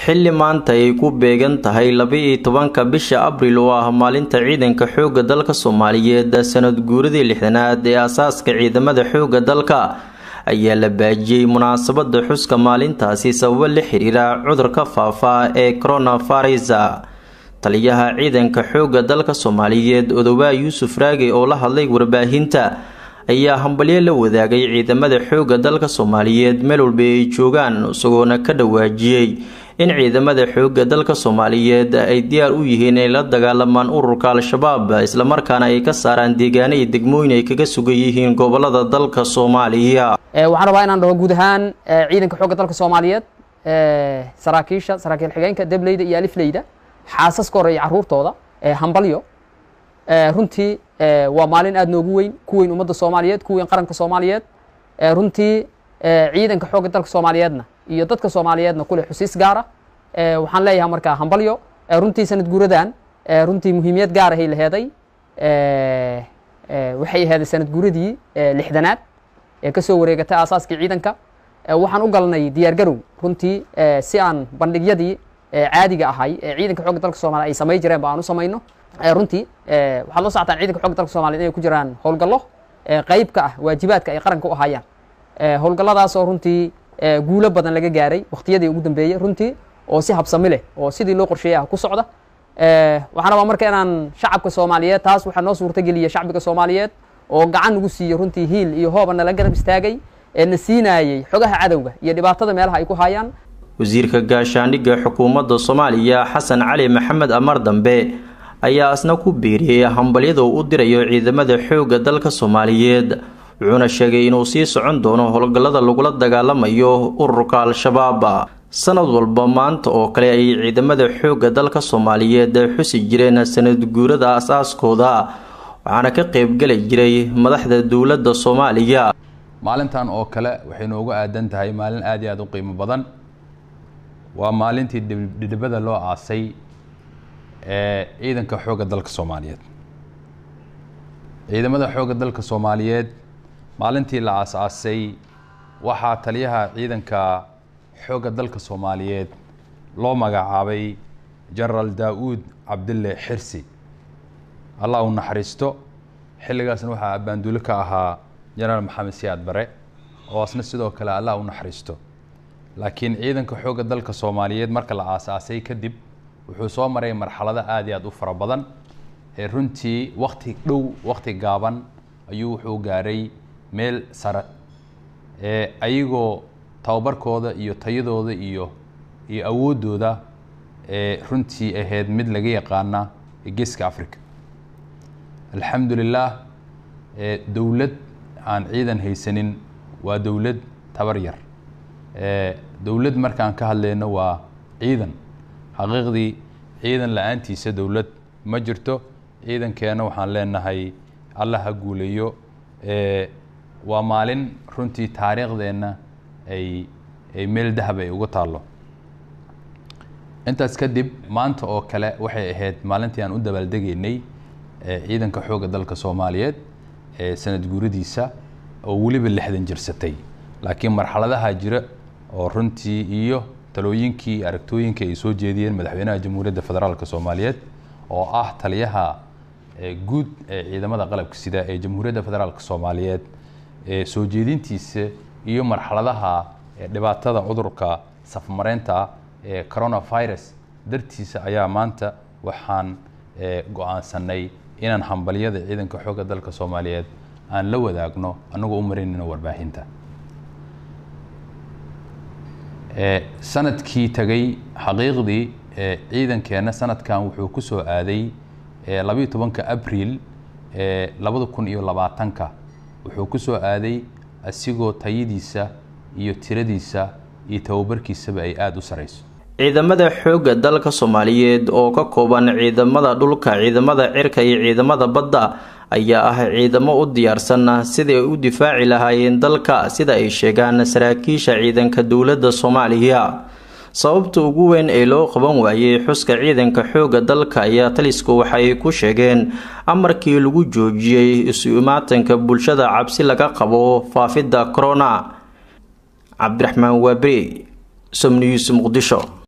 xilli maanta ay ku beegan tahay laba-iyo tobanka bisha abril oo ah maalinta ciidanka xoogga dalka soomaaliyeed sanad guuradii lixdanaad ee asaaska ciidamada xoogga dalka ayaa la baajiyey munaasabada xuska maalintaasi sababo la xiriira cudurka faafa ee coronavirus taliyaha ciidanka xoogga dalka soomaaliyeed odowaa yuusuf raage oo la hadlay warbaahinta ayaa hambalyo la wadaagay ciidamada xoogga dalka soomaaliyeed meel walba ay joogaan isagoona ka dhawaajiyey in ciidamada xoogga dalka soomaaliyeed ay diyaar u yihiin inay la dagaalamaan ururka al-shabaab islamarkaana ay ka saaraan deegaano iyo degmooyin ay kaga sugan yihiin gobolada dalka soomaaliya waxaan rabaa inaan dhaho guud ahaan ciidanka xoogga dalka soomaaliyeed saraakiisha saraakiil xigeenka debleyda iyo alifleyda xaasaska hore iyo caruurtooda hambalyo runtii waa maalin aada noogu weyn ku weyn ummadda soomaaliyeed ku weyn qaranka soomaaliyeed runtii ciidanka xoogga dalka soomaaliyeedna iyo dadka soomaaliyeedna kule xusiis gaara waxaan leeyahay markaa hambalyo runtii sanad guuradan runtii muhiimiyad gaar ahay laheeday waxay aheeday sanad guuradii lixdanaad ee kasoo wareegatay aasaaskii ciidanka waxaan u galnay diyaargarow runtii si aan bandhigyadii caadiga ahay ee ciidanka xoogga dalka soomaliya ay samay jireen ba aan u samayno runtii waxaad la socotaan ciidanka xoogga dalka soomaliya inay ku jiraan howlgallo qayb ka ah waajibaadka ay qaranka u ahayaan howlgalladaasoo runtii guulo badan laga gaaray wakhtiyadii ugu dambeeyey runtii oo si habsami leh oo sidii loo qorsheeyay ah ku socda waxaan rabaa marka inaan shacabka soomaaliyeed taas waxaa noo suurtageliya shacbiga soomaaliyeed oo gacan nagu siiyo runtii hiil iyo hooba nala garab istaagay ee na siinaayey xogaha cadowga iyo dhibaatada meelaha ay ku hayaan wasiirka gaashaandhigga xukuumadda soomaaliya xasan cali maxamed amar dambe ayaa isna ku biiriyey hambalyada uu u dirayo ciidamada xoogga dalka soomaaliyeed wuxuuna sheegay inuu sii socon doono howlgallada lagula dagaalamayo ururka al-shabaab sanad walba maanta oo kale ay ciidamada xoogga dalka soomaaliyeed xusi jireen sanad guurada as-aaskooda waxaana ka qeybgeli jiray madaxda dowladda soomaaliya maalintan oo kale waxay noogu aadan tahay maalin aada iyo aada u qiimo badan waa maalintii dhidhibada loo aasay ee ciidanka xoogga dalka soomaaliyeed ciidamada xoogga dalka soomaaliyeed maalintii la aas-aasay waxaa taliyaha ciidanka xoogga dalka soomaaliyeed loo magacaabay genaraal daa-uud cabdille xirsi allah u naxariisto xilligaasna waxaa abbaanduulo ka ahaa genaraal maxamed siyaad bare oo asna sidoo kale allah u naxariisto laakiin ciidanka xoogga dalka soomaaliyeed marka la aas-aasay kadib wuxuu soo maray marxalado aada iyo aada u fara badan ee runtii wakti dhow wakti gaaban ayuu wuxuu gaaray meel sare ee ayagoo tababarkooda iyo tayadooda iyo iyo awooddooda ee runtii ahayd mid laga yaqaana geeska africa alxamdu lilah dowlad aan ciidan haysanin waa dowlad tabar yar dowlad markaan ka hadlayno waa ciidan xaqiiqdii ciidan la-aantiisa dowlad ma jirto ciidankeena waxaan leenahay alla ha guuleeyo waa maalin runtii taariikhdeenna ay ay meel dahab ay uga taallo intaas kadib maanta oo kale waxay ahayd maalintii aan u dabaaldegaynay ciidanka xoogga dalka soomaaliyeed ee sanad guuradiisa oo weliba lixdan jirsatay laakiin marxaladaha jira oo runtii iyo talooyinkii aragtooyinka ay soo jeediyeen madaxweynaha jamhuuriyadda federaalk soomaaliyeed oo ah taliyaha guud ee ciidamada qalabka sida ee jamhuuriyadda federaalk soomaaliyeed ee soo jeedintiisa iyo marxaladaha dhibaatada cudurka safmareynta ee coronavirus dartiisa ayaa maanta waxaan go-aansanay inaan hambalyada ciidanka xoogga dalka soomaaliyeed aan la wadaagno annagoo u marinayno warbaahinta sanadkii tagay xaqiiqdii ciidankeenna sanadkan wuxuu ku soo aaday labayo tobanka abriil labada kun iyo labaatanka wuxuu ku soo aaday asigoo tayadiisa iyo tiradiisa iyo tababarkiisaba ay aada u sarayso ciidamada xoogga dalka soomaaliyeed oo ka kooban ciidamada dhulka ciidamada cirka iyo ciidamada badda ayaa ah ciidamo u diyaarsan sidai ay u difaaci lahaayeen dalka sida ay sheegaan saraakiisha ciidanka dowladda soomaaliya sababta ugu weyn ee loo qaban waayey xuska ciidanka xoogga dalka ayaa talisku waxay ku sheegeen amarkii lagu joojiyey isu imaatanka bulshada cabsi laga qabo faafidda corona cabdiraxmaan waaberi somnews muqdisho